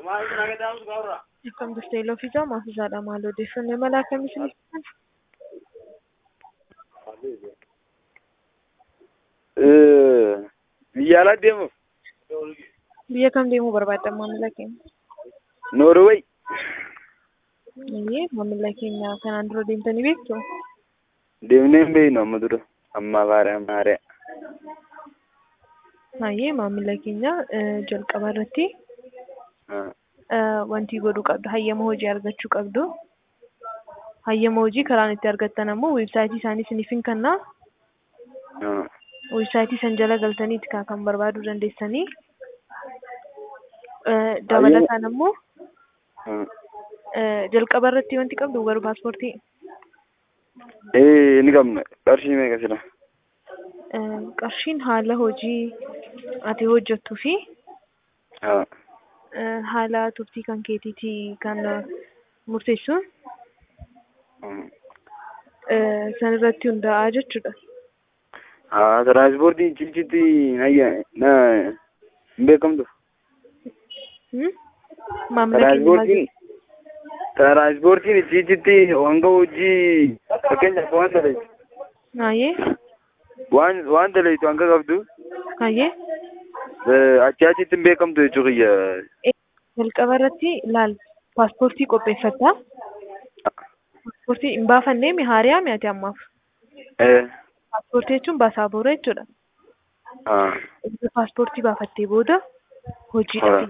Akkam jirtu Iloofiisaa Maafisaadha. Maal odeeffannoo mala akkamii isiniif kennan? Biyya alaa deemuuf Biyya kam deemuu barbaaddan maamila keenya? Noorweey Iyyee maamila keenya kanaan dura deemtanii beektu? deemnee hin beeknu amma dura amma baara maariyaa. Baay'ee maamila keenya eh, jalqaba irratti eh, wanti godhuu qabdu hayyama hojii argachuu qabdu. Hayyama hojii karaan itti argattan ammoo weebsaayitii isaanii isiniif hin kennaa. Weebsaayitii san jala galtanii itti kan barbaaduu dandeessanii. Eh, Dabalataan ammoo eh, jalqaba irratti wanti qabdu garuu paaspoortii Ee ni qabna qarshii meeqa sila? eh, qarshiin haala hojii ati hojjettuu fi Haa. eh, haala turtii kan keetiitii kan eh, murteessuun eh, san irratti hundaa'aa jechuudha. Haa tiraaspoortii cichitti nayya na hin beekamtu. Hmm? Maamila keenya maal Tiraaspoortiin tiraaspoortiin cichitti wanga hojii fakkeenyaaf waan daleessu Hayyee waan waan daleessu hanga qabdu hayyee achi achitti hin beekamtu jechuu kiyya. jalqaba irratti laal paaspoortii qopheeffatta. Paaspoortii hin baafannee mi haariyaa mi ati ammaaf? Ee. Paaspoortii jechuun baasaabora jechuudha. Haa. Erga paaspoortii baafattee booda hojiidhaaf Haa.